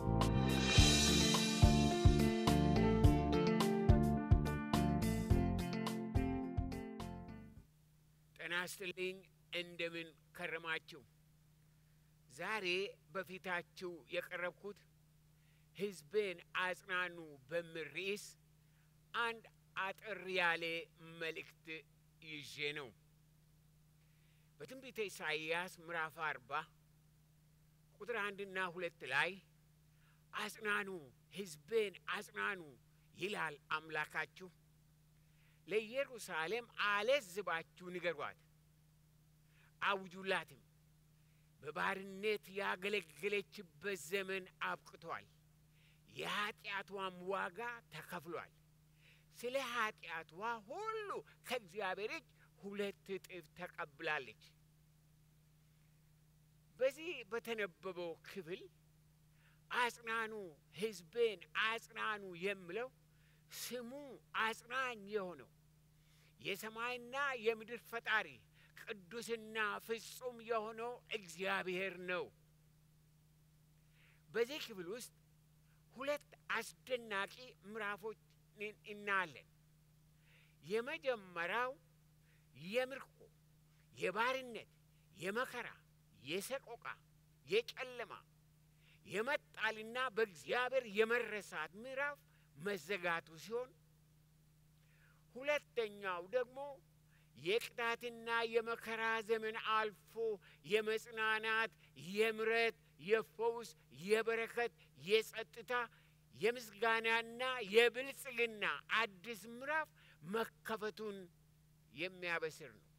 ጤና ይስጥልኝ። እንደምን ከረማችሁ? ዛሬ በፊታችሁ የቀረብኩት ሕዝቤን አጽናኑ በሚል ርዕስ አንድ አጠር ያለ መልእክት ይዤ ነው። በትንቢተ ኢሳይያስ ምዕራፍ አርባ ቁጥር አንድና ሁለት ላይ አጽናኑ፣ ሕዝቤን አጽናኑ ይላል አምላካችሁ። ለኢየሩሳሌም አለዝባችሁ ንገሯት፣ አውጁላትም። በባርነት ያገለገለችበት ዘመን አብቅቷል፣ የኀጢአቷም ዋጋ ተከፍሏል። ስለ ኀጢአቷ ሁሉ ከእግዚአብሔር እጅ ሁለት እጥፍ ተቀብላለች። በዚህ በተነበበው ክፍል አጽናኑ፣ ሕዝቤን አጽናኑ የሚለው ስሙ አጽናኝ የሆነው የሰማይና የምድር ፈጣሪ ቅዱስና ፍጹም የሆነው እግዚአብሔር ነው። በዚህ ክፍል ውስጥ ሁለት አስደናቂ ምዕራፎች እናያለን። የመጀመሪያው የምርኮ፣ የባርነት፣ የመከራ፣ የሰቆቃ፣ የጨለማ፣ የመጣልና በእግዚአብሔር የመረሳት ምዕራፍ መዘጋቱ ሲሆን ሁለተኛው ደግሞ የቅጣትና የመከራ ዘመን አልፎ የመጽናናት፣ የምረት፣ የፈውስ፣ የበረከት፣ የጸጥታ፣ የምስጋናና የብልጽግና አዲስ ምዕራፍ መከፈቱን የሚያበስር ነው።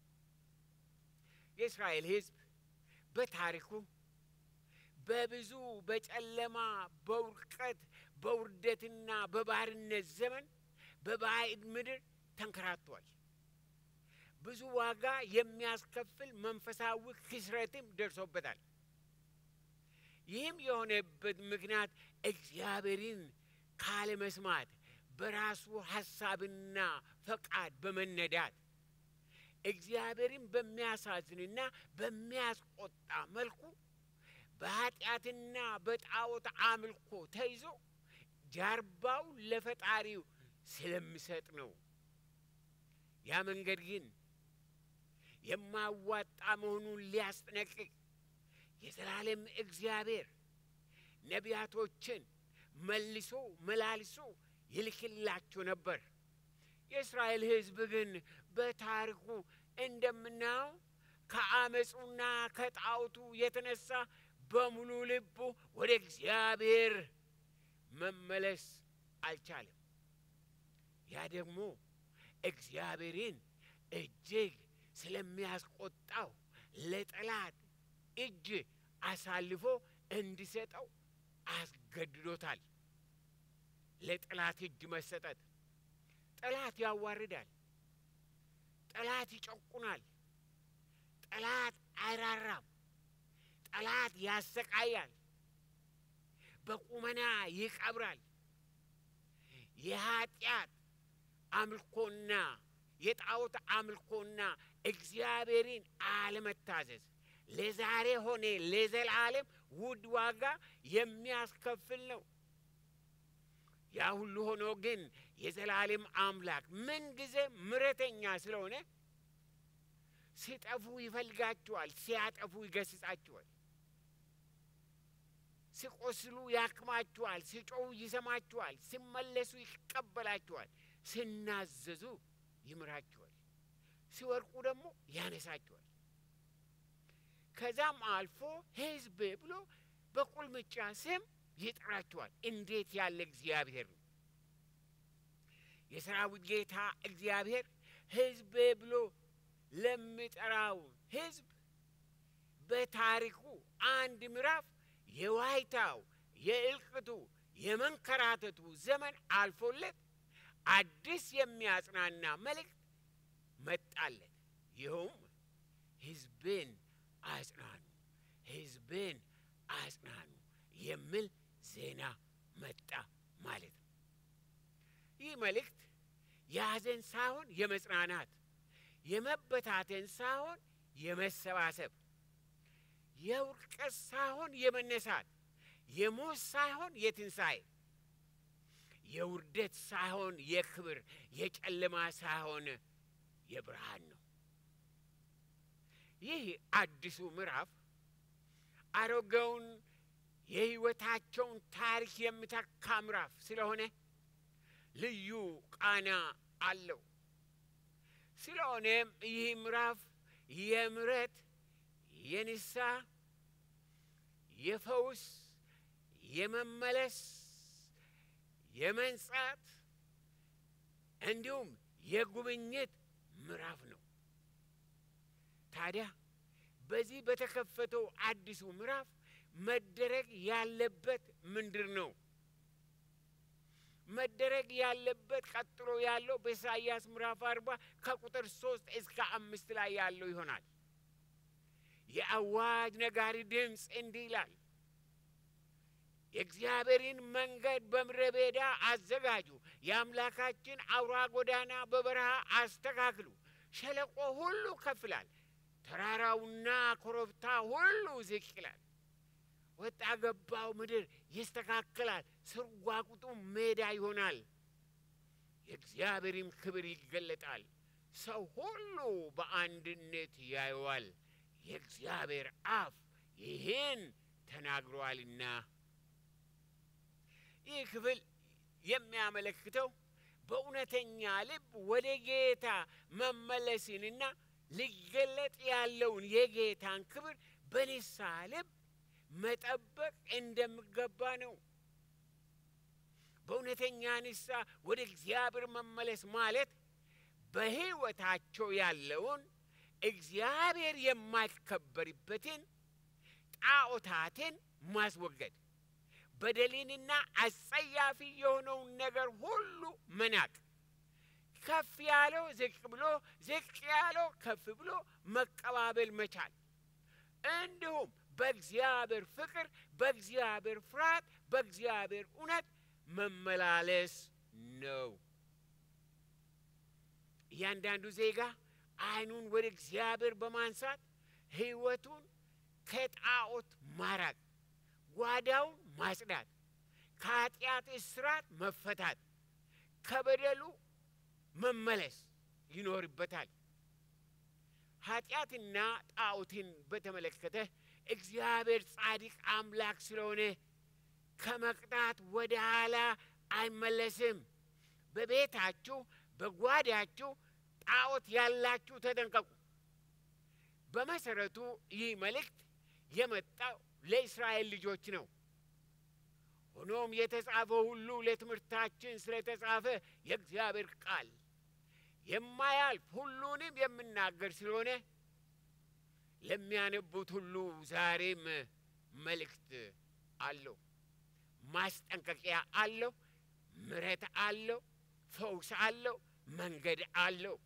የእስራኤል ሕዝብ በታሪኩ በብዙ በጨለማ በውድቀት በውርደትና በባርነት ዘመን በባዕድ ምድር ተንከራቷል። ብዙ ዋጋ የሚያስከፍል መንፈሳዊ ክስረትም ደርሶበታል። ይህም የሆነበት ምክንያት እግዚአብሔርን ካለመስማት በራሱ ሐሳብና ፈቃድ በመነዳት እግዚአብሔርን በሚያሳዝንና በሚያስቆጣ መልኩ በኃጢአትና በጣዖት አምልኮ ተይዞ ጀርባው ለፈጣሪው ስለሚሰጥ ነው። ያ መንገድ ግን የማዋጣ መሆኑን ሊያስጠነቅቅ የዘላለም እግዚአብሔር ነቢያቶችን መልሶ መላልሶ ይልክላቸው ነበር። የእስራኤል ሕዝብ ግን በታሪኩ እንደምናየው ከአመፁና ከጣዖቱ የተነሳ በሙሉ ልቡ ወደ እግዚአብሔር መመለስ አልቻለም። ያ ደግሞ እግዚአብሔርን እጅግ ስለሚያስቆጣው ለጠላት እጅ አሳልፎ እንዲሰጠው አስገድዶታል። ለጠላት እጅ መሰጠት ጠላት ያዋርዳል። ጠላት ይጨቁናል። ጠላት አይራራም። ጠላት ያሰቃያል። በቁመና ይቀብራል። የኃጢአት አምልኮና የጣዖት አምልኮና እግዚአብሔርን አለመታዘዝ ለዛሬ ሆነ ለዘላለም ውድ ዋጋ የሚያስከፍል ነው። ያ ሁሉ ሆኖ ግን የዘላለም አምላክ ምንጊዜ ምሕረተኛ ስለሆነ ሲጠፉ ይፈልጋቸዋል፣ ሲያጠፉ ይገስጻቸዋል፣ ሲቆስሉ ያክማቸዋል፣ ሲጮሁ ይሰማቸዋል፣ ሲመለሱ ይቀበላቸዋል፣ ሲናዘዙ ይምራቸዋል፣ ሲወድቁ ደግሞ ያነሳቸዋል። ከዛም አልፎ ሕዝብ ብሎ በቁልምጫ ስም ይጠራቸዋል። እንዴት ያለ እግዚአብሔር ነው! የሰራዊት ጌታ እግዚአብሔር ሕዝቤ ብሎ ለሚጠራው ሕዝብ በታሪኩ አንድ ምዕራፍ የዋይታው የእልቅቱ የመንከራተቱ ዘመን አልፎለት አዲስ የሚያጽናና መልእክት መጣለት። ይኸውም ሕዝቤን አጽናኑ፣ ሕዝቤን አጽናኑ የሚል ዜና መጣ ማለት ነው። ይህ መልእክት የሐዘን ሳይሆን የመጽናናት፣ የመበታተን ሳይሆን የመሰባሰብ፣ የውድቀት ሳይሆን የመነሳት፣ የሞት ሳይሆን የትንሣኤ የውርደት ሳይሆን የክብር የጨለማ ሳይሆን የብርሃን ነው። ይህ አዲሱ ምዕራፍ አሮጌውን የሕይወታቸውን ታሪክ የሚተካ ምዕራፍ ስለሆነ ልዩ ቃና አለው። ስለሆነም ይህ ምዕራፍ የምሕረት፣ የንስሐ፣ የፈውስ፣ የመመለስ፣ የመንጻት እንዲሁም የጉብኝት ምዕራፍ ነው። ታዲያ በዚህ በተከፈተው አዲሱ ምዕራፍ መደረግ ያለበት ምንድር ነው? መደረግ ያለበት ቀጥሎ ያለው በኢሳይያስ ምዕራፍ አርባ ከቁጥር ሶስት እስከ አምስት ላይ ያለው ይሆናል። የአዋጅ ነጋሪ ድምፅ እንዲህ ይላል፣ የእግዚአብሔርን መንገድ በምድረ በዳ አዘጋጁ፣ የአምላካችን አውራ ጎዳና በበረሃ አስተካክሉ። ሸለቆ ሁሉ ከፍ ይላል፣ ተራራውና ኮረብታ ሁሉ ዝቅ ይላል። ወጣ ገባው ምድር ይስተካከላል፣ ስርጓጉጡ ሜዳ ይሆናል። የእግዚአብሔርም ክብር ይገለጣል፣ ሰው ሁሉ በአንድነት ያየዋል። የእግዚአብሔር አፍ ይህን ተናግሯልና። ይህ ክፍል የሚያመለክተው በእውነተኛ ልብ ወደ ጌታ መመለስንና ሊገለጥ ያለውን የጌታን ክብር በንስሐ ልብ መጠበቅ እንደሚገባ ነው። በእውነተኛ ንስሐ ወደ እግዚአብሔር መመለስ ማለት በሕይወታቸው ያለውን እግዚአብሔር የማይከበርበትን ጣዖታትን ማስወገድ፣ በደልንና አጸያፊ የሆነውን ነገር ሁሉ መናቅ፣ ከፍ ያለው ዝቅ ብሎ ዝቅ ያለው ከፍ ብሎ መቀባበል መቻል እንዲሁም በእግዚአብሔር ፍቅር፣ በእግዚአብሔር ፍርሃት፣ በእግዚአብሔር እውነት መመላለስ ነው። እያንዳንዱ ዜጋ ዓይኑን ወደ እግዚአብሔር በማንሳት ሕይወቱን ከጣዖት ማራቅ፣ ጓዳውን ማጽዳት፣ ከኃጢአት እስራት መፈታት፣ ከበደሉ መመለስ ይኖርበታል። ኃጢአትና ጣዖትን በተመለከተ እግዚአብሔር ጻድቅ አምላክ ስለሆነ ከመቅጣት ወደ ኋላ አይመለስም። በቤታችሁ በጓዳችሁ ጣዖት ያላችሁ ተጠንቀቁ። በመሰረቱ ይህ መልእክት የመጣው ለእስራኤል ልጆች ነው። ሆኖም የተጻፈው ሁሉ ለትምህርታችን ስለተጻፈ የእግዚአብሔር ቃል የማያልፍ ሁሉንም የምናገር ስለሆነ ለሚያነቡት ሁሉ ዛሬም መልእክት አለው፣ ማስጠንቀቂያ አለው፣ ምሕረት አለው፣ ፈውስ አለው፣ መንገድ አለው።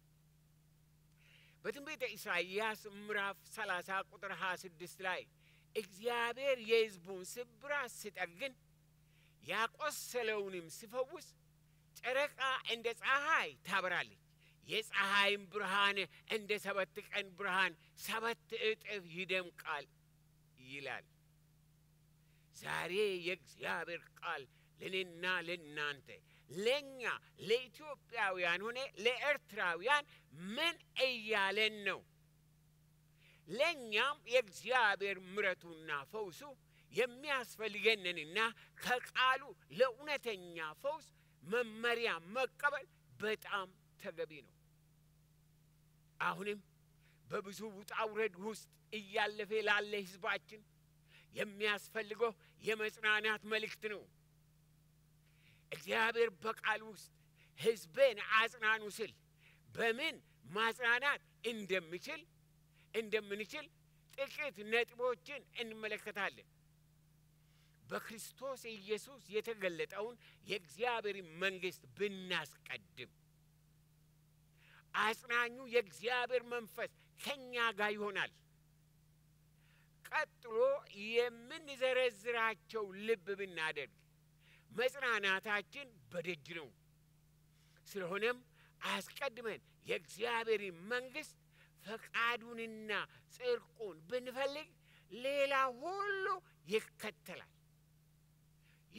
በትንቢተ ኢሳይያስ ምዕራፍ 30 ቁጥር 26 ላይ እግዚአብሔር የሕዝቡን ስብራት ሲጠግን ያቆሰለውንም ሲፈውስ ጨረቃ እንደ ፀሐይ ታበራለች፣ የፀሐይም ብርሃን እንደ ሰባት ቀን ብርሃን ሰባት እጥፍ ይደምቃል ይላል። ዛሬ የእግዚአብሔር ቃል ለእኔና ለእናንተ ለእኛ ለኢትዮጵያውያን ሆነ ለኤርትራውያን ምን እያለን ነው? ለእኛም የእግዚአብሔር ምሕረቱና ፈውሱ የሚያስፈልገንንና ከቃሉ ለእውነተኛ ፈውስ መመሪያ መቀበል በጣም ተገቢ ነው። አሁንም በብዙ ውጣ ውረድ ውስጥ እያለፈ ላለ ሕዝባችን የሚያስፈልገው የመጽናናት መልእክት ነው። እግዚአብሔር በቃል ውስጥ ሕዝቤን አጽናኑ ስል በምን ማጽናናት እንደሚችል እንደምንችል ጥቂት ነጥቦችን እንመለከታለን። በክርስቶስ ኢየሱስ የተገለጠውን የእግዚአብሔር መንግሥት ብናስቀድም አጽናኙ የእግዚአብሔር መንፈስ ከእኛ ጋር ይሆናል። ቀጥሎ የምንዘረዝራቸው ልብ ብናደርግ መጽናናታችን በደጅ ነው። ስለሆነም አስቀድመን የእግዚአብሔር መንግሥት ፈቃዱንና ጽድቁን ብንፈልግ ሌላ ሁሉ ይከተላል።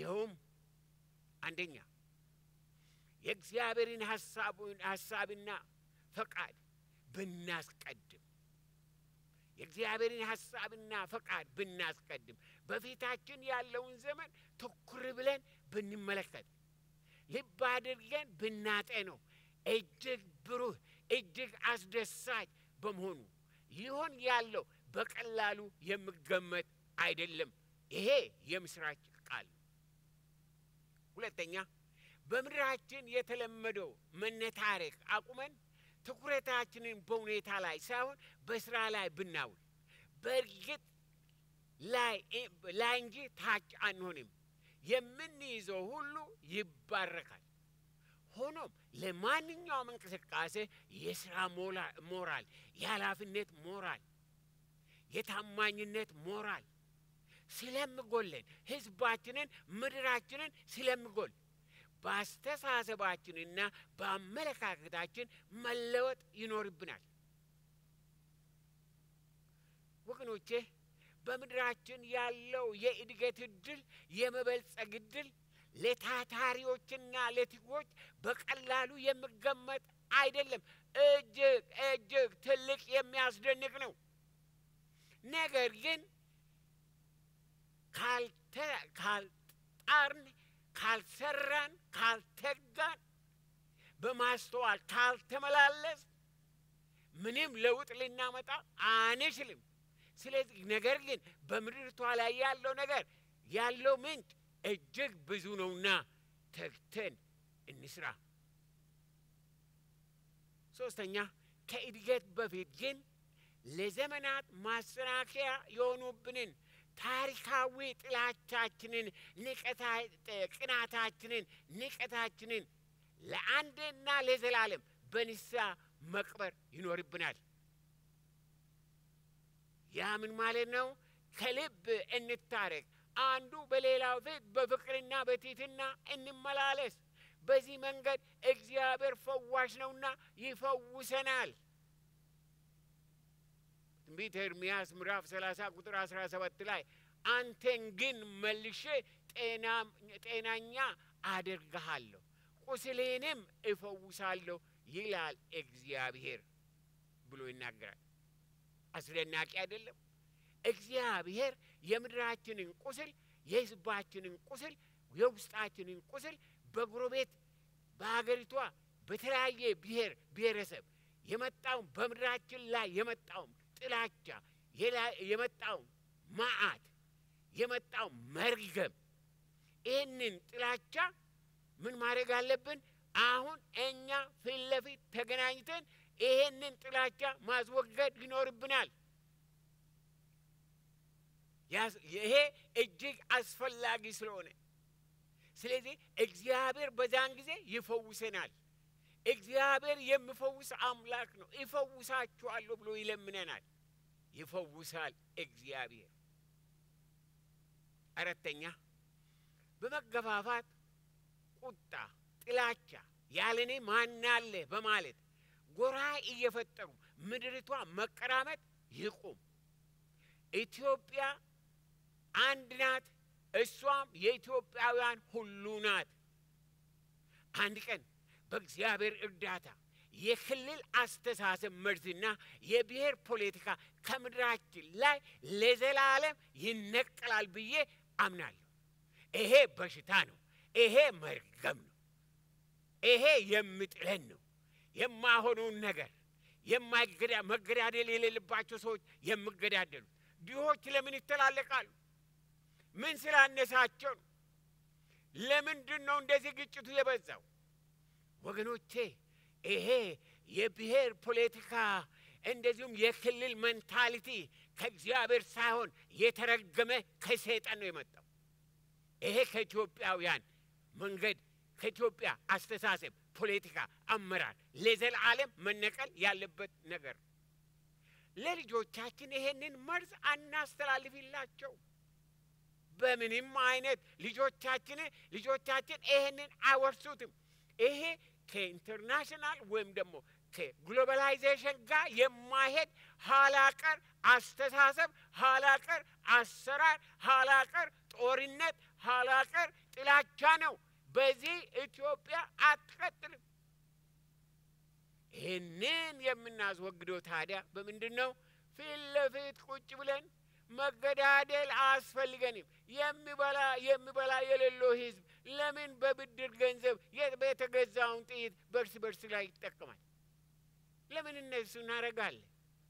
ይኸውም አንደኛ የእግዚአብሔርን ሀሳብና ፈቃድ ብናስቀድም የእግዚአብሔርን ሀሳብና ፈቃድ ብናስቀድም በፊታችን ያለውን ዘመን ትኩር ብለን ብንመለከት ልብ አድርገን ብናጤነው እጅግ ብሩህ እጅግ አስደሳች በመሆኑ ሊሆን ያለው በቀላሉ የሚገመት አይደለም። ይሄ የምስራች ቃል ነው። ሁለተኛ በምድራችን የተለመደው መነታረክ አቁመን ትኩረታችንን በሁኔታ ላይ ሳይሆን በስራ ላይ ብናውል በእርግጥ ላይ እንጂ ታች አንሆንም። የምንይዘው ሁሉ ይባረካል። ሆኖም ለማንኛውም እንቅስቃሴ የስራ ሞራል፣ የኃላፊነት ሞራል፣ የታማኝነት ሞራል ስለምጎለን ህዝባችንን፣ ምድራችንን ስለምጎል በአስተሳሰባችንና በአመለካከታችን መለወጥ ይኖርብናል። ወገኖቼ በምድራችን ያለው የእድገት እድል የመበልጸግ እድል ለታታሪዎችና ለትጎች በቀላሉ የሚገመት አይደለም። እጅግ እጅግ ትልቅ የሚያስደንቅ ነው። ነገር ግን ካልጣርን፣ ካልሰራን፣ ካልተጋን፣ በማስተዋል ካልተመላለስ ምንም ለውጥ ልናመጣ አንችልም። ስለዚህ ነገር ግን በምድርቷ ላይ ያለው ነገር ያለው ምንጭ እጅግ ብዙ ነውና ተግተን እንስራ። ሶስተኛ ከእድገት በፊት ግን ለዘመናት ማሰናከያ የሆኑብንን ታሪካዊ ጥላቻችንን፣ ቅናታችንን፣ ንቀታችንን ለአንዴና ለዘላለም በንስሐ መቅበር ይኖርብናል። ያ ምን ማለት ነው? ከልብ እንታረቅ። አንዱ በሌላው ፊት በፍቅርና በትሕትና እንመላለስ። በዚህ መንገድ እግዚአብሔር ፈዋሽ ነውና ይፈውሰናል። ትንቢተ ኤርምያስ ምዕራፍ 30 ቁጥር 17 ላይ አንተን ግን መልሼ ጤናኛ አደርግሃለሁ፣ ቁስሌንም እፈውሳለሁ ይላል እግዚአብሔር ብሎ ይናገራል። አስደናቂ አይደለም? እግዚአብሔር የምድራችንን ቁስል፣ የሕዝባችንን ቁስል፣ የውስጣችንን ቁስል በጎረቤት በሀገሪቷ በተለያየ ብሔር ብሔረሰብ የመጣውን በምድራችን ላይ የመጣውን ጥላቻ የመጣውን መዓት የመጣው መርገም ይህንን ጥላቻ ምን ማድረግ አለብን? አሁን እኛ ፊት ለፊት ተገናኝተን ይሄንን ጥላቻ ማስወገድ ይኖርብናል። ይሄ እጅግ አስፈላጊ ስለሆነ ስለዚህ እግዚአብሔር በዛን ጊዜ ይፈውሰናል። እግዚአብሔር የሚፈውስ አምላክ ነው። ይፈውሳችኋለሁ ብሎ ይለምነናል። ይፈውሳል እግዚአብሔር። አራተኛ በመገፋፋት ቁጣ፣ ጥላቻ ያለኔ ማናለ በማለት ጎራ እየፈጠሩ ምድሪቷ መቀራመጥ ይቁም። ኢትዮጵያ አንድ ናት። እሷም የኢትዮጵያውያን ሁሉ ናት። አንድ ቀን በእግዚአብሔር እርዳታ የክልል አስተሳሰብ መርዝና የብሔር ፖለቲካ ከምድራችን ላይ ለዘላለም ይነቀላል ብዬ አምናለሁ። ይሄ በሽታ ነው። ይሄ መርገም ነው። ይሄ የሚጥለን ነው። የማሆነውን ነገር መገዳደል የሌለባቸው ሰዎች የሚገዳደሉት ድሆች ለምን ይተላለቃሉ? ምን ስላነሳቸው ነው? ለምንድን ነው እንደዚህ ግጭቱ የበዛው? ወገኖቼ ይሄ የብሔር ፖለቲካ እንደዚሁም የክልል ሜንታሊቲ ከእግዚአብሔር ሳይሆን የተረገመ ከሰይጣን ነው የመጣው። ይሄ ከኢትዮጵያውያን መንገድ ከኢትዮጵያ አስተሳሰብ፣ ፖለቲካ፣ አመራር ለዘላለም መነቀል ያለበት ነገር ነው። ለልጆቻችን ይሄንን መርዝ አናስተላልፍላቸው። በምንም አይነት ልጆቻችን ልጆቻችን ይሄንን አይወርሱትም። ይሄ ከኢንተርናሽናል ወይም ደግሞ ከግሎባላይዜሽን ጋር የማይሄድ ኋላቀር አስተሳሰብ፣ ኋላቀር አሰራር፣ ኋላቀር ጦርነት፣ ኋላቀር ጥላቻ ነው። በዚህ ኢትዮጵያ አትቀጥልም። ይህንን የምናስወግደው ታዲያ በምንድን ነው? ፊት ለፊት ቁጭ ብለን መገዳደል አያስፈልገንም። የሚበላ የሚበላ የሌለው ህዝብ ለምን በብድር ገንዘብ የተገዛውን ጥይት በእርስ በርስ ላይ ይጠቀማል? ለምን እነሱ እናደርጋለን?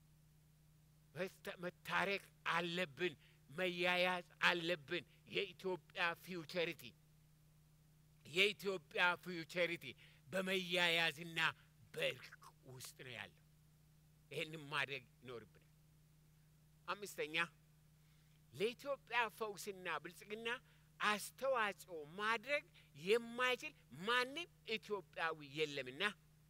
መታረቅ አለብን። መያያዝ አለብን። የኢትዮጵያ ፊውቸሪቲ የኢትዮጵያ ፊውቸሪቲ በመያያዝና በእርቅ ውስጥ ነው ያለው። ይህንም ማድረግ ይኖርብናል። አምስተኛ ለኢትዮጵያ ፈውስና ብልጽግና አስተዋጽኦ ማድረግ የማይችል ማንም ኢትዮጵያዊ የለምና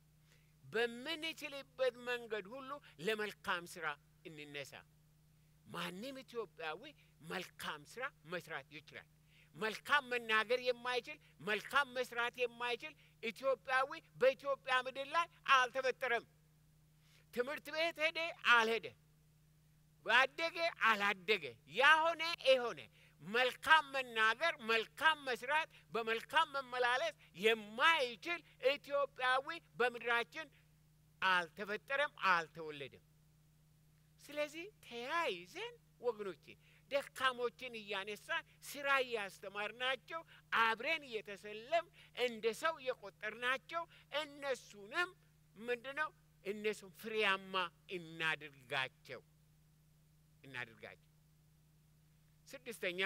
በምንችልበት መንገድ ሁሉ ለመልካም ስራ እንነሳ። ማንም ኢትዮጵያዊ መልካም ስራ መስራት ይችላል። መልካም መናገር የማይችል መልካም መስራት የማይችል ኢትዮጵያዊ በኢትዮጵያ ምድር ላይ አልተፈጠረም። ትምህርት ቤት ሄደ አልሄደ፣ ባደገ አላደገ፣ ያሆነ የሆነ መልካም መናገር፣ መልካም መስራት፣ በመልካም መመላለስ የማይችል ኢትዮጵያዊ በምድራችን አልተፈጠረም፣ አልተወለደም። ስለዚህ ተያይዘን ወገኖቼ ደካሞችን እያነሳን ስራ እያስተማርናቸው አብረን እየተሰለም እንደ ሰው እየቆጠርናቸው እነሱንም ምንድነው እነሱም ፍሬያማ እናድርጋቸው እናድርጋቸው። ስድስተኛ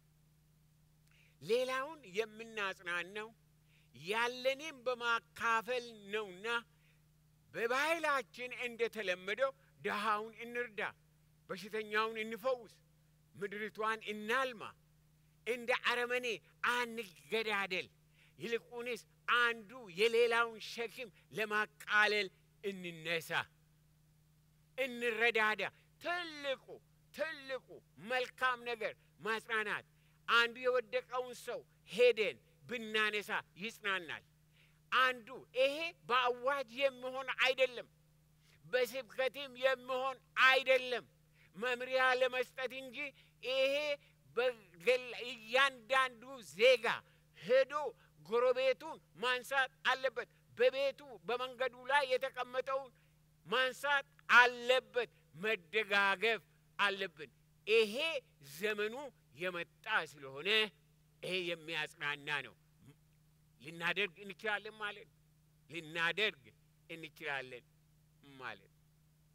ሌላውን የምናጽናናው ያለንን በማካፈል ነውና በባህላችን እንደተለመደው ድሃውን እንርዳ፣ በሽተኛውን እንፈውስ፣ ምድሪቷን እናልማ። እንደ አረመኔ አንገዳደል። ይልቁንስ አንዱ የሌላውን ሸክም ለማቃለል እንነሳ፣ እንረዳዳ። ትልቁ ትልቁ መልካም ነገር ማጽናናት። አንዱ የወደቀውን ሰው ሄደን ብናነሳ ይጽናናል። አንዱ ይሄ በአዋጅ የሚሆን አይደለም፣ በስብከትም የሚሆን አይደለም፣ መምሪያ ለመስጠት እንጂ ይሄ እያንዳንዱ ዜጋ ሄዶ ጎረቤቱን ማንሳት አለበት። በቤቱ በመንገዱ ላይ የተቀመጠውን ማንሳት አለበት። መደጋገፍ አለብን። ይሄ ዘመኑ የመጣ ስለሆነ ይሄ የሚያጽናና ነው። ልናደርግ እንችላለን ማለት ነው። ልናደርግ እንችላለን ማለት ነው።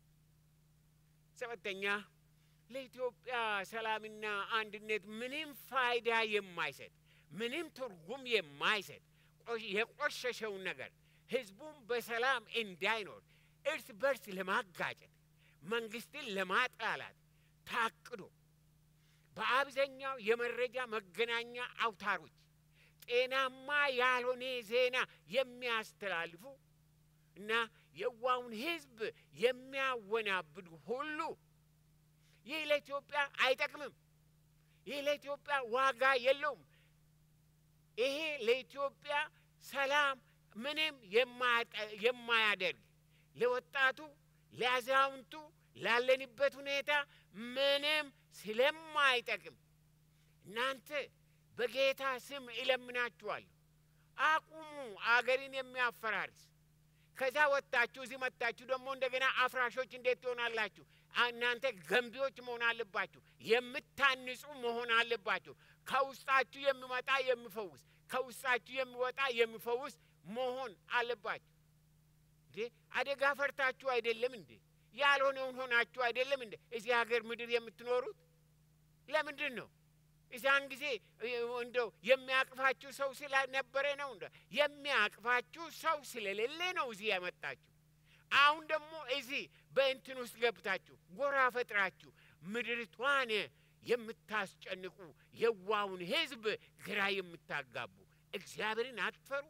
ሰባተኛ ለኢትዮጵያ ሰላምና አንድነት ምንም ፋይዳ የማይሰጥ ምንም ትርጉም የማይሰጥ የቆሸሸውን ነገር ህዝቡን በሰላም እንዳይኖር እርስ በርስ ለማጋጨት መንግስትን ለማጥላላት ታቅዶ በአብዛኛው የመረጃ መገናኛ አውታሮች ጤናማ ያልሆነ ዜና የሚያስተላልፉ እና የዋውን ህዝብ የሚያወናብዱ ሁሉ ይህ ለኢትዮጵያ አይጠቅምም። ይህ ለኢትዮጵያ ዋጋ የለውም። ይሄ ለኢትዮጵያ ሰላም ምንም የማያደርግ ለወጣቱ፣ ለአዛውንቱ፣ ላለንበት ሁኔታ ምንም ስለማይጠቅም እናንተ በጌታ ስም እለምናችኋለሁ፣ አቁሙ አገርን የሚያፈራርስ። ከዛ ወጥታችሁ እዚህ መጥታችሁ ደግሞ እንደገና አፍራሾች እንዴት ትሆናላችሁ? እናንተ ገንቢዎች መሆን አለባችሁ። የምታንጹ መሆን አለባችሁ። ከውስጣችሁ የሚመጣ የሚፈውስ፣ ከውስጣችሁ የሚወጣ የሚፈውስ መሆን አለባችሁ። እንዴ አደጋ ፈርታችሁ አይደለም እንዴ? ያልሆነውን ሆናችሁ አይደለም እንዴ? እዚህ ሀገር ምድር የምትኖሩት ለምንድን ነው? እዛን ጊዜ እንደው የሚያቅፋችሁ ሰው ስለነበረ ነው። እንደ የሚያቅፋችሁ ሰው ስለሌለ ነው እዚህ ያመጣችሁ። አሁን ደግሞ እዚህ በእንትን ውስጥ ገብታችሁ ጎራ ፈጥራችሁ ምድሪቷን የምታስጨንቁ የዋውን ሕዝብ ግራ የምታጋቡ እግዚአብሔርን አትፈሩ።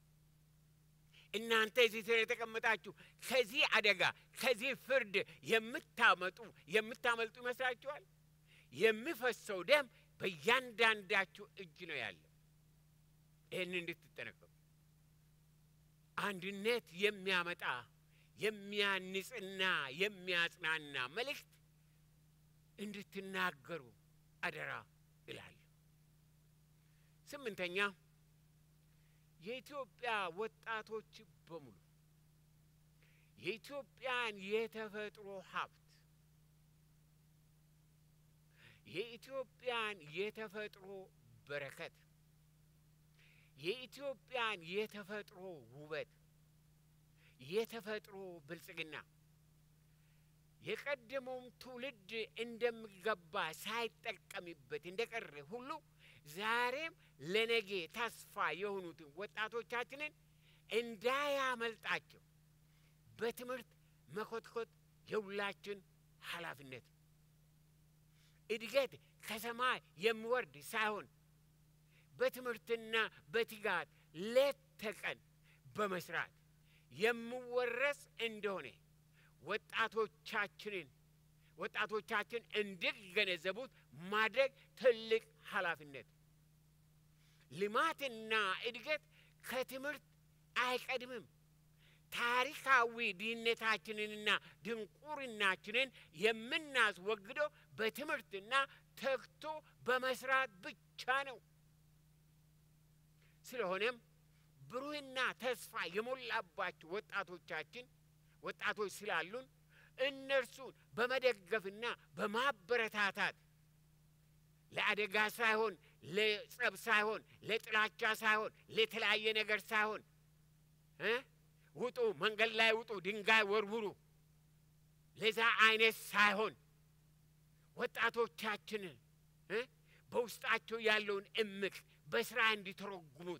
እናንተ እዚህ የተቀመጣችሁ ከዚህ አደጋ ከዚህ ፍርድ የምታመጡ የምታመልጡ ይመስላችኋል? የሚፈሰው ደም በእያንዳንዳችሁ እጅ ነው ያለው። ይህን እንድትጠነቀቁ አንድነት የሚያመጣ የሚያንጽና የሚያጽናና መልእክት እንድትናገሩ አደራ እላለሁ። ስምንተኛ የኢትዮጵያ ወጣቶች በሙሉ የኢትዮጵያን የተፈጥሮ ሀብት የኢትዮጵያን የተፈጥሮ በረከት የኢትዮጵያን የተፈጥሮ ውበት የተፈጥሮ ብልጽግና የቀደመውም ትውልድ እንደሚገባ ሳይጠቀምበት እንደቀረ ሁሉ ዛሬም ለነገ ተስፋ የሆኑትን ወጣቶቻችንን እንዳያመልጣቸው በትምህርት መኮትኮት የሁላችን ኃላፊነት ነው። እድገት ከሰማይ የሚወርድ ሳይሆን በትምህርትና በትጋት ሌት ተቀን በመስራት የሚወረስ እንደሆነ ወጣቶቻችንን ወጣቶቻችን እንዲገነዘቡት ማድረግ ትልቅ ኃላፊነት። ልማትና እድገት ከትምህርት አይቀድምም። ታሪካዊ ድህነታችንንና ድንቁርናችንን የምናስወግደው በትምህርትና ተግቶ በመስራት ብቻ ነው። ስለሆነም ብሩህና ተስፋ የሞላባቸው ወጣቶቻችን ወጣቶች ስላሉን እነርሱን በመደገፍና በማበረታታት ለአደጋ ሳይሆን ለጸብ ሳይሆን ለጥላቻ ሳይሆን ለተለያየ ነገር ሳይሆን እ ውጡ መንገድ ላይ ውጡ፣ ድንጋይ ወርውሩ፣ ለዛ አይነት ሳይሆን ወጣቶቻችንን እ በውስጣቸው ያለውን እምቅ በስራ እንዲተረጉሙት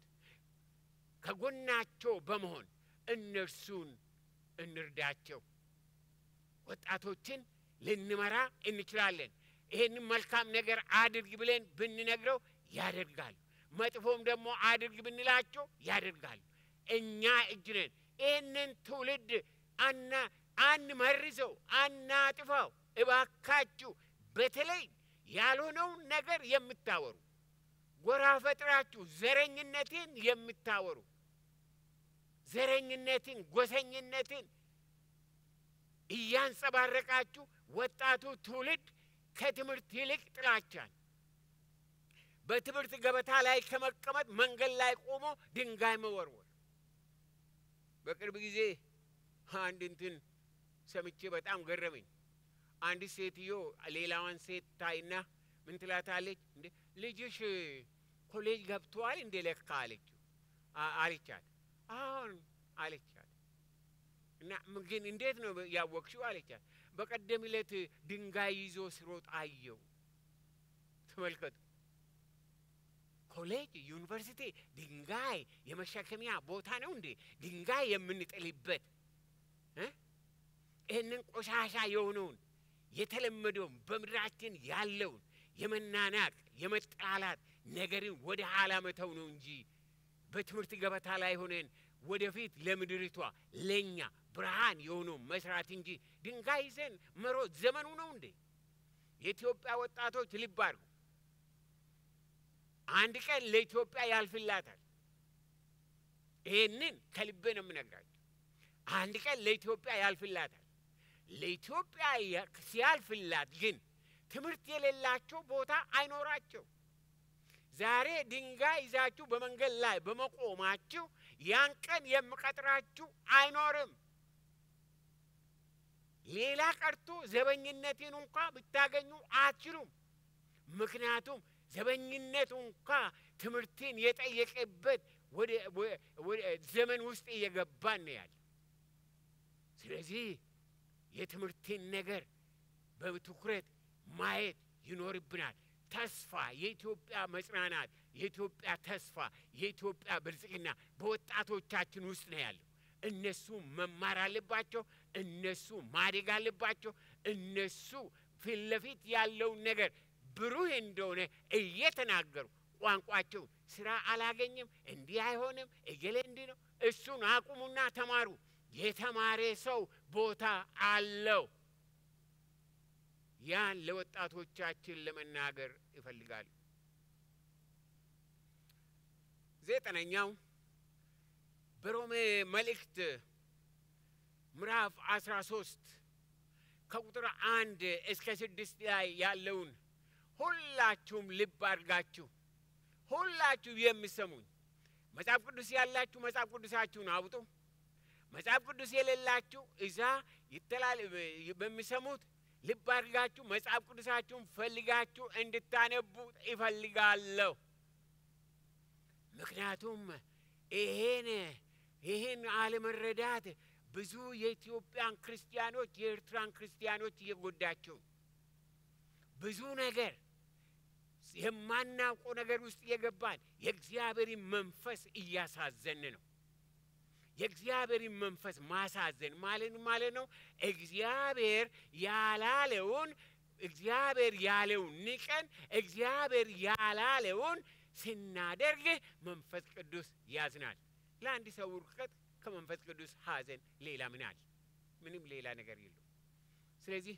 ከጎናቸው በመሆን እነርሱን እንርዳቸው። ወጣቶችን ልንመራ እንችላለን። ይህንን መልካም ነገር አድርግ ብለን ብንነግረው ያደርጋሉ። መጥፎም ደግሞ አድርግ ብንላቸው ያደርጋሉ። እኛ እጅ ነን። ይህንን ትውልድ አና አንመርዘው፣ አናጥፋው። እባካችሁ በተለይ ያልሆነውን ነገር የምታወሩ ጎራ ፈጥራችሁ ዘረኝነትን የምታወሩ ዘረኝነትን፣ ጎሰኝነትን እያንጸባረቃችሁ ወጣቱ ትውልድ ከትምህርት ይልቅ ጥላቻን በትምህርት ገበታ ላይ ከመቀመጥ መንገድ ላይ ቆሞ ድንጋይ መወርወር። በቅርብ ጊዜ አንድ እንትን ሰምቼ በጣም ገረመኝ። አንድ ሴትዮ ሌላዋን ሴት ታይና ምን ትላታለች? እንዴ ልጅሽ ኮሌጅ ገብተዋል እንዴ ለካ አለችው አለቻት። አሁን አለቻት። እና ግን እንዴት ነው ያወቅሽው አለቻት። በቀደም ዕለት ድንጋይ ይዞ ስሮጥ አየው። ተመልከቱ። ኮሌጅ፣ ዩኒቨርሲቲ ድንጋይ የመሸከሚያ ቦታ ነው እንዴ? ድንጋይ የምንጥልበት ይህንን ቆሻሻ የሆነውን የተለመደውን በምድራችን ያለውን የመናናቅ የመጠላላት ነገርን ወደ ኋላ መተው ነው እንጂ በትምህርት ገበታ ላይ ሆነን ወደፊት ለምድሪቷ ለእኛ ብርሃን የሆነው መስራት እንጂ ድንጋይ ይዘን መሮጥ ዘመኑ ነው እንዴ? የኢትዮጵያ ወጣቶች ልብ አድርጉ። አንድ ቀን ለኢትዮጵያ ያልፍላታል። ይህንን ከልቤ ነው የምነግራቸው። አንድ ቀን ለኢትዮጵያ ያልፍላታል። ለኢትዮጵያ ሲያልፍላት ግን ትምህርት የሌላቸው ቦታ አይኖራቸው። ዛሬ ድንጋይ ይዛችሁ በመንገድ ላይ በመቆማችሁ ያን ቀን የምቀጥራችሁ አይኖርም። ሌላ ቀርቶ ዘበኝነትን እንኳ ብታገኙ አትችሉም። ምክንያቱም ዘበኝነት እንኳ ትምህርትን የጠየቀበት ወደ ዘመን ውስጥ እየገባን ነው ያለ። ስለዚህ የትምህርትን ነገር በትኩረት ማየት ይኖርብናል። ተስፋ የኢትዮጵያ መጽናናት፣ የኢትዮጵያ ተስፋ፣ የኢትዮጵያ ብልጽግና በወጣቶቻችን ውስጥ ነው ያለው። እነሱ መማር አለባቸው። እነሱ ማደግ አለባቸው። እነሱ ፊት ለፊት ያለውን ነገር ብሩህ እንደሆነ እየተናገሩ ቋንቋቸው ስራ አላገኝም፣ እንዲህ አይሆንም፣ እገሌ እንዲህ ነው። እሱን አቁሙና ተማሩ። የተማረ ሰው ቦታ አለው። ያን ለወጣቶቻችን ለመናገር ይፈልጋሉ። ዘጠነኛው በሮሜ መልእክት ምዕራፍ አስራ ሶስት ከቁጥር አንድ እስከ ስድስት ላይ ያለውን ሁላችሁም ልብ አድርጋችሁ ሁላችሁ የምሰሙኝ መጽሐፍ ቅዱስ ያላችሁ መጽሐፍ ቅዱሳችሁን አውጡ። መጽሐፍ ቅዱስ የሌላችሁ እዛ ይተላል በሚሰሙት ልብ አድርጋችሁ መጽሐፍ ቅዱሳችሁን ፈልጋችሁ እንድታነቡ ይፈልጋለሁ። ምክንያቱም ይሄን ይህን አለመረዳት ብዙ የኢትዮጵያን ክርስቲያኖች የኤርትራን ክርስቲያኖች እየጎዳቸው ብዙ ነገር የማናውቀው ነገር ውስጥ የገባን የእግዚአብሔርን መንፈስ እያሳዘን ነው። የእግዚአብሔርን መንፈስ ማሳዘን ማለት ማለት ነው። እግዚአብሔር ያላለውን እግዚአብሔር ያለውን ንቀን እግዚአብሔር ያላለውን ስናደርግ መንፈስ ቅዱስ ያዝናል። ለአንድ ሰው ውድቀት ከመንፈስ ቅዱስ ሐዘን ሌላ ምን አለ? ምንም ሌላ ነገር የለው። ስለዚህ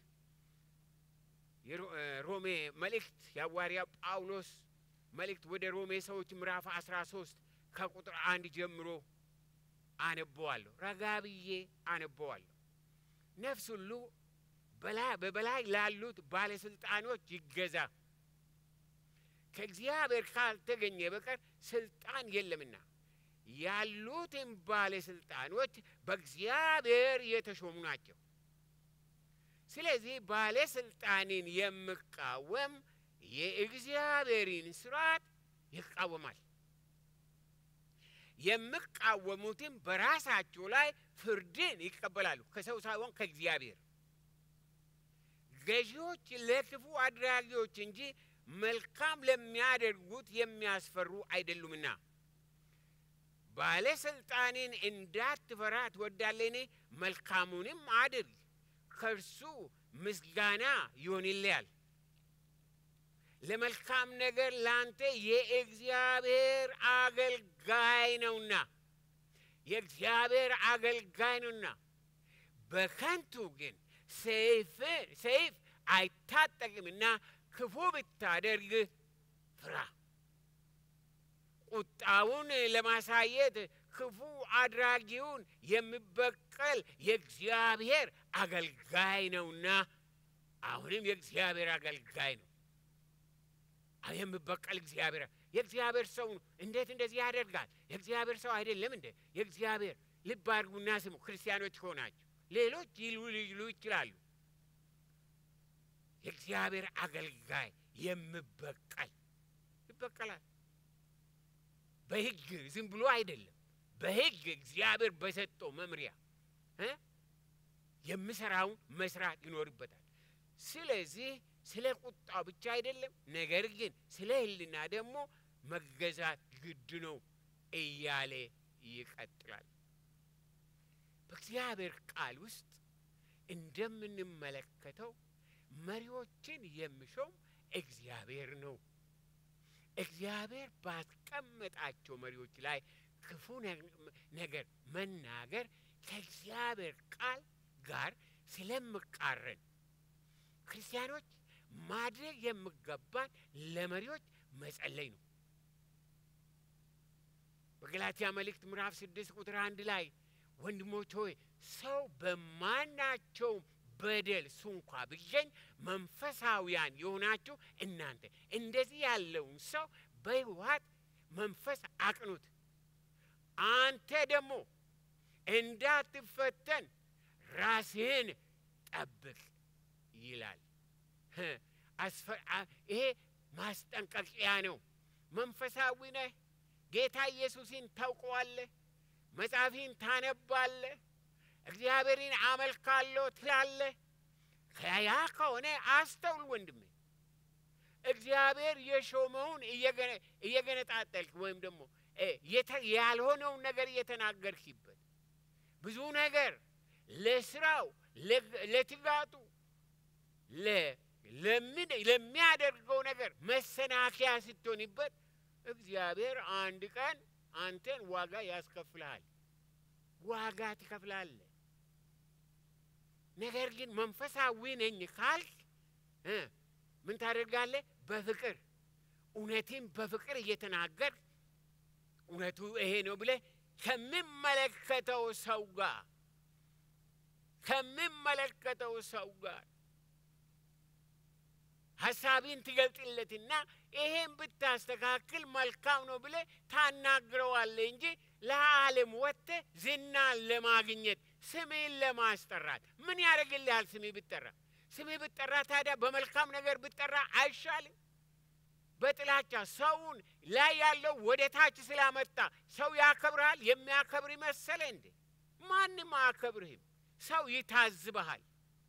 የሮሜ መልእክት የሐዋርያ ጳውሎስ መልእክት ወደ ሮሜ ሰዎች ምዕራፍ አስራ ሶስት ከቁጥር አንድ ጀምሮ አነበዋለሁ። ረጋ ብዬ አነበዋለሁ። ነፍስ ሁሉ በበላይ ላሉት ባለስልጣኖች ይገዛ፣ ከእግዚአብሔር ካልተገኘ በቀር ስልጣን የለምና ያሉትም ባለስልጣኖች በእግዚአብሔር የተሾሙ ናቸው። ስለዚህ ባለስልጣንን የሚቃወም የእግዚአብሔርን ስርዓት ይቃወማል። የሚቃወሙትም በራሳቸው ላይ ፍርድን ይቀበላሉ፣ ከሰው ሳይሆን ከእግዚአብሔር። ገዢዎች ለክፉ አድራጊዎች እንጂ መልካም ለሚያደርጉት የሚያስፈሩ አይደሉምና ባለስልጣንን እንዳትፈራ ትወዳለህን? መልካሙንም አድርግ፣ ከእርሱ ምስጋና ይሆንልሃል። ለመልካም ነገር ላንተ የእግዚአብሔር አገልጋይ ነውና የእግዚአብሔር አገልጋይ ነውና። በከንቱ ግን ሰይፍ አይታጠቅምና ክፉ ብታደርግ ፍራ። ቁጣውን ለማሳየት ክፉ አድራጊውን የሚበቀል የእግዚአብሔር አገልጋይ ነውና። አሁንም የእግዚአብሔር አገልጋይ ነው። የሚበቀል እግዚአብሔር የእግዚአብሔር ሰው ነው። እንዴት እንደዚህ ያደርጋል? የእግዚአብሔር ሰው አይደለም እንዴ? የእግዚአብሔር ልብ አድርጉና ስሙ። ክርስቲያኖች ከሆናችሁ ሌሎች ይሉ ሊሉ ይችላሉ። የእግዚአብሔር አገልጋይ የሚበቀል ይበቀላል። በሕግ ዝም ብሎ አይደለም። በሕግ እግዚአብሔር በሰጠው መምሪያ የሚሰራውን መስራት ይኖርበታል። ስለዚህ ስለ ቁጣው ብቻ አይደለም፣ ነገር ግን ስለ ሕሊና ደግሞ መገዛት ግድ ነው እያለ ይቀጥላል። በእግዚአብሔር ቃል ውስጥ እንደምንመለከተው መሪዎችን የሚሾም እግዚአብሔር ነው። እግዚአብሔር ባስቀመጣቸው መሪዎች ላይ ክፉ ነገር መናገር ከእግዚአብሔር ቃል ጋር ስለምቃረን ክርስቲያኖች ማድረግ የሚገባን ለመሪዎች መጸለይ ነው። በገላትያ መልእክት ምዕራፍ ስድስት ቁጥር አንድ ላይ ወንድሞች ሆይ ሰው በማናቸውም በደል ሱንኳ ቢገኝ መንፈሳዊያን የሆናችሁ እናንተ እንደዚህ ያለውን ሰው በሕይወት መንፈስ አቅኑት። አንተ ደግሞ እንዳትፈተን ራስህን ጠብቅ ይላል። ይሄ ማስጠንቀቂያ ነው። መንፈሳዊ ነህ፣ ጌታ ኢየሱስን ታውቀዋለህ፣ መጽሐፊን ታነባለህ፣ እግዚአብሔርን አመልካለሁ ትላለህ። ያ ከሆነ አስተውል ወንድሜ። እግዚአብሔር የሾመውን እየገነጣጠልክ ወይም ደግሞ ያልሆነውን ነገር እየተናገርክበት ብዙ ነገር ለስራው ለትጋቱ ለሚያደርገው ነገር መሰናከያ ስትሆንበት እግዚአብሔር አንድ ቀን አንተን ዋጋ ያስከፍልሃል። ዋጋ ትከፍላለህ። ነገር ግን መንፈሳዊ ነኝ ካልክ ምን ታደርጋለህ? በፍቅር እውነትን በፍቅር እየተናገር እውነቱ ይሄ ነው ብለህ ከሚመለከተው ሰው ጋር ከሚመለከተው ሰው ጋር ሀሳቢን ትገልጥለትና ይሄን ብታስተካክል መልካም ነው ብለ ታናግረዋለ እንጂ ለዓለም ወጥተ ዝናን ለማግኘት ስሜን ለማስጠራት ምን ያደርግልሃል? ስሜ ብጠራ ስሜ ብጠራ ታዲያ በመልካም ነገር ብጠራ አይሻልም? በጥላቻ ሰውን ላይ ያለው ወደ ታች ስላመጣ ሰው ያከብርሃል። የሚያከብር መሰለ እንዴ? ማንም አያከብርህም። ሰው ይታዝበሃል።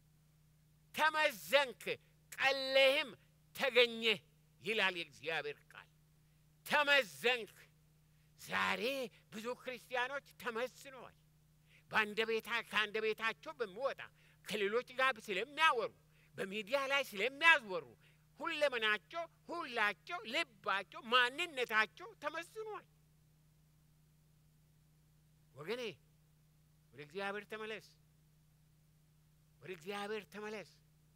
ተመዘንክ፣ ቀለህም ተገኘህ ይላል የእግዚአብሔር ቃል። ተመዘንክ። ዛሬ ብዙ ክርስቲያኖች ተመዝነዋል። ከአንደ ቤታቸው በሚወጣ ከሌሎች ጋር ስለሚያወሩ በሚዲያ ላይ ስለሚያዝወሩ ሁለመናቸው፣ ሁላቸው፣ ልባቸው፣ ማንነታቸው ተመዝኗል። ወገኔ ወደ እግዚአብሔር ተመለስ፣ ወደ እግዚአብሔር ተመለስ።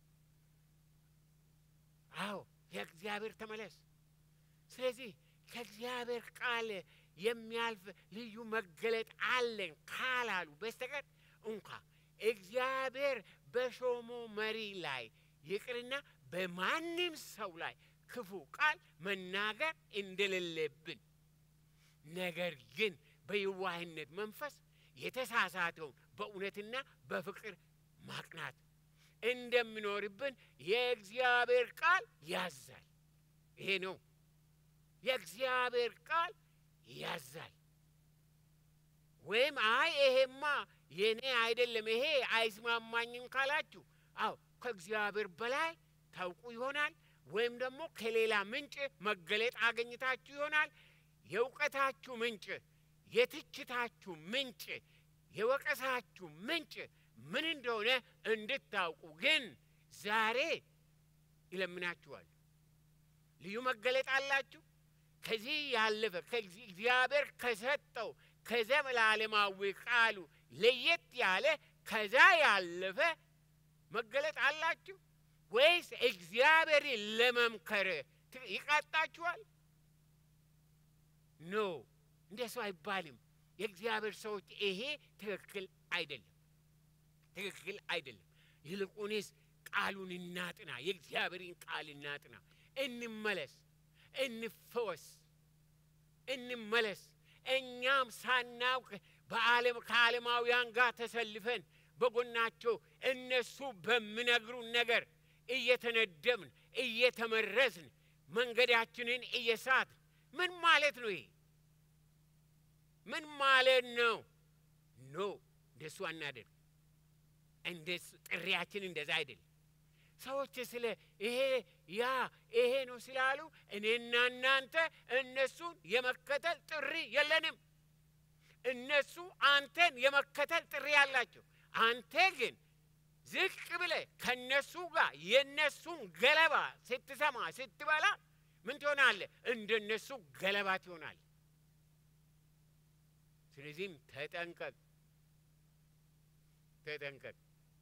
አዎ የእግዚአብሔር ተመለስ። ስለዚህ ከእግዚአብሔር ቃል የሚያልፍ ልዩ መገለጥ አለን ካላሉ በስተቀር እንኳ እግዚአብሔር በሾሞ መሪ ላይ ይቅርና በማንም ሰው ላይ ክፉ ቃል መናገር እንደሌለብን ነገር ግን በየዋህነት መንፈስ የተሳሳተውን በእውነትና በፍቅር ማቅናት እንደሚኖርብን የእግዚአብሔር ቃል ያዛል። ይሄ ነው የእግዚአብሔር ቃል ያዛል። ወይም አይ ይሄማ የኔ አይደለም ይሄ አይስማማኝም ካላችሁ፣ አዎ ከእግዚአብሔር በላይ ታውቁ ይሆናል። ወይም ደግሞ ከሌላ ምንጭ መገለጥ አገኝታችሁ ይሆናል። የእውቀታችሁ ምንጭ፣ የትችታችሁ ምንጭ፣ የወቀሳችሁ ምንጭ ምን እንደሆነ እንድታውቁ ግን ዛሬ ይለምናችኋል። ልዩ መገለጥ አላችሁ። ከዚህ ያለፈ እግዚአብሔር ከሰጠው ከዘላለማዊ ቃሉ ለየት ያለ ከዛ ያለፈ መገለጥ አላችሁ ወይስ እግዚአብሔርን ለመምከር ይቃጣችኋል? ኖ እንደሱ አይባልም። የእግዚአብሔር ሰዎች ይሄ ትክክል አይደለም፣ ትክክል አይደለም። ይልቁንስ ቃሉን እናጥና፣ የእግዚአብሔርን ቃል እናጥና፣ እንመለስ፣ እንፈወስ፣ እንመለስ። እኛም ሳናውቅ በዓለም ከዓለማውያን ጋር ተሰልፈን በጎናቸው እነሱ በሚነግሩን ነገር እየተነደብን እየተመረዝን መንገዳችንን እየሳትን ምን ማለት ነው? ይሄ ምን ማለት ነው? ኖ እንደሱ አናደርግ። እንደሱ ጥሪያችን እንደዛ አይደለም። ሰዎች ስለ ይሄ ያ ይሄ ነው ስላሉ እኔና እናንተ እነሱን የመከተል ጥሪ የለንም። እነሱ አንተን የመከተል ጥሪ ያላቸው፣ አንተ ግን ዝቅ ብለ ከነሱ ጋር የነሱን ገለባ ስትሰማ ስትበላ ምን ትሆናለህ? እንደነሱ ገለባ ትሆናል። ስለዚህም ተጠንቀቅ፣ ተጠንቀቅ።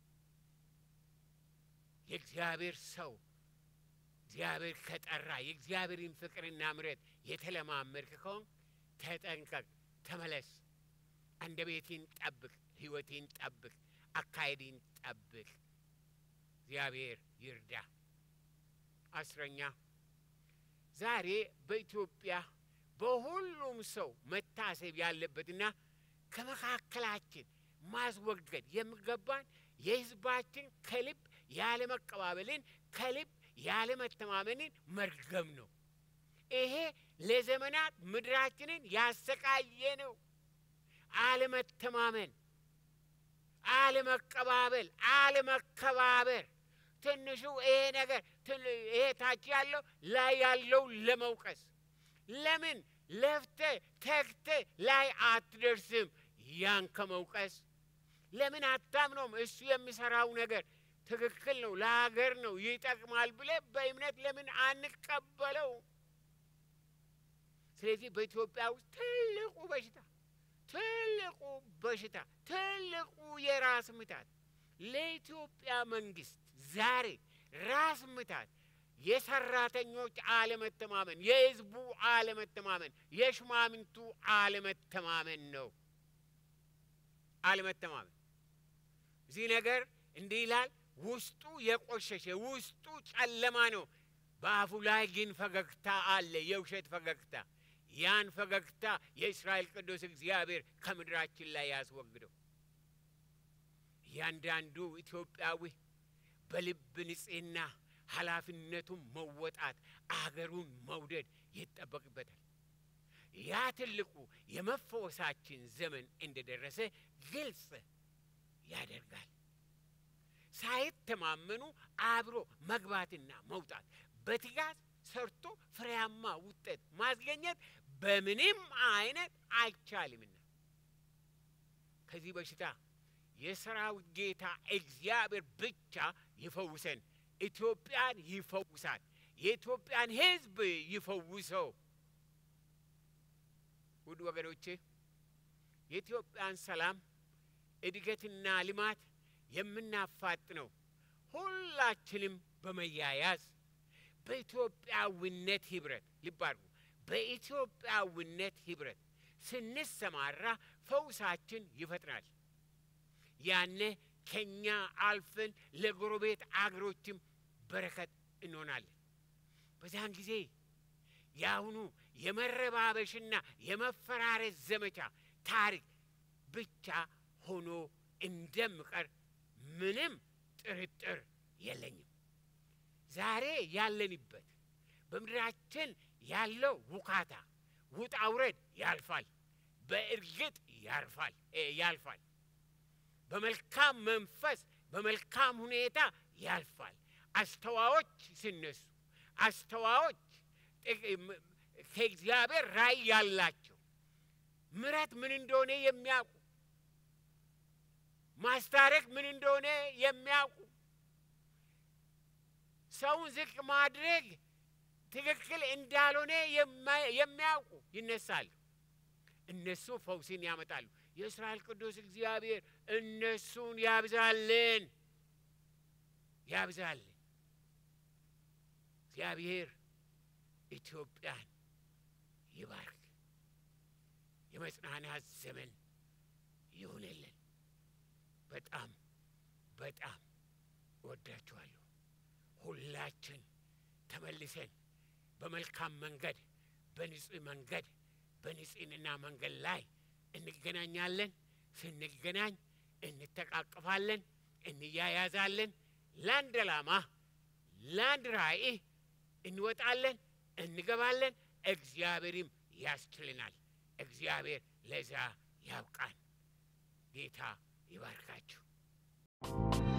የእግዚአብሔር ሰው እግዚአብሔር ከጠራ የእግዚአብሔርን ፍቅርና ምሕረት የተለማመድክ ከሆን ተጠንቀቅ፣ ተመለስ። አንደበቴን ጠብቅ፣ ሕይወቴን ጠብቅ፣ አካሄዴን ጠብቅ። እግዚአብሔር ይርዳ። አስረኛ ዛሬ በኢትዮጵያ በሁሉም ሰው መታሰብ ያለበትና ከመካከላችን ማስወገድ የሚገባን የሕዝባችን ከልብ ያለመቀባበልን ከልብ ያለመተማመንን መርገም ነው። ይሄ ለዘመናት ምድራችንን ያሰቃየ ነው። አለመተማመን፣ አለመቀባበል፣ አለመከባበር ትንሹ ይሄ ነገር ይሄ ታች ያለው ላይ ያለው ለመውቀስ ለምን ለፍተ ተግተ ላይ አትደርስም? ያን ከመውቀስ ለምን አታምነውም? እሱ የሚሰራው ነገር ትክክል ነው፣ ለሀገር ነው፣ ይጠቅማል ብለ በእምነት ለምን አንቀበለው? ስለዚህ በኢትዮጵያ ውስጥ ትልቁ በሽታ ትልቁ በሽታ ትልቁ የራስ ምታት ለኢትዮጵያ መንግስት ዛሬ ራስ ምታት የሰራተኞች አለመተማመን፣ የህዝቡ አለመተማመን፣ የሽማምንቱ አለመተማመን ነው። አለመተማመን እዚህ ነገር እንዲህ ይላል። ውስጡ የቆሸሸ ውስጡ ጨለማ ነው። በአፉ ላይ ግን ፈገግታ አለ፣ የውሸት ፈገግታ። ያን ፈገግታ የእስራኤል ቅዱስ እግዚአብሔር ከምድራችን ላይ ያስወግደው። እያንዳንዱ ኢትዮጵያዊ በልብ ንጽሕና ኃላፊነቱን መወጣት አገሩን መውደድ ይጠበቅበታል። ያ ትልቁ የመፈወሳችን ዘመን እንደደረሰ ግልጽ ያደርጋል። ሳይተማመኑ አብሮ መግባትና መውጣት በትጋት ሰርቶ ፍሬያማ ውጤት ማስገኘት በምንም አይነት አይቻልምና ከዚህ በሽታ የሰራዊት ጌታ እግዚአብሔር ብቻ ይፈውሰን። ኢትዮጵያን ይፈውሳል። የኢትዮጵያን ሕዝብ ይፈውሰው። ውድ ወገኖቼ የኢትዮጵያን ሰላም እድገትና ልማት የምናፋጥነው ሁላችንም በመያያዝ በኢትዮጵያዊነት ህብረት ልብ አድርጉ፣ በኢትዮጵያዊነት ህብረት ስንሰማራ ፈውሳችን ይፈጥናል። ያኔ ከኛ አልፈን ለጎረቤት አገሮችም በረከት እንሆናለን። በዚያን ጊዜ የአሁኑ የመረባበሽና የመፈራረስ ዘመቻ ታሪክ ብቻ ሆኖ እንደምቀር ምንም ጥርጥር የለኝም። ዛሬ ያለንበት በምድራችን ያለው ውካታ ውጣ ውረድ ያልፋል። በእርግጥ ያርፋል ያልፋል። በመልካም መንፈስ በመልካም ሁኔታ ያልፋል። አስተዋዮች ሲነሱ አስተዋዮች ከእግዚአብሔር ራእይ ያላቸው ምሕረት ምን እንደሆነ የሚያውቁ ማስታረቅ ምን እንደሆነ የሚያውቁ ሰውን ዝቅ ማድረግ ትክክል እንዳልሆነ የሚያውቁ ይነሳሉ። እነሱ ፈውስን ያመጣሉ። የእስራኤል ቅዱስ እግዚአብሔር እነሱን ያብዛልን ያብዛልን። እግዚአብሔር ኢትዮጵያን ይባርክ። የመጽናናት ዘመን ይሁንልን። በጣም በጣም እወዳችኋለሁ። ሁላችን ተመልሰን በመልካም መንገድ በንጹህ መንገድ በንጽህና መንገድ ላይ እንገናኛለን። ስንገናኝ እንተቃቅፋለን፣ እንያያዛለን። ለአንድ ዓላማ ለአንድ ራእይ እንወጣለን፣ እንገባለን። እግዚአብሔርም ያስችልናል። እግዚአብሔር ለዛ ያብቃን። ጌታ ይባርካችሁ።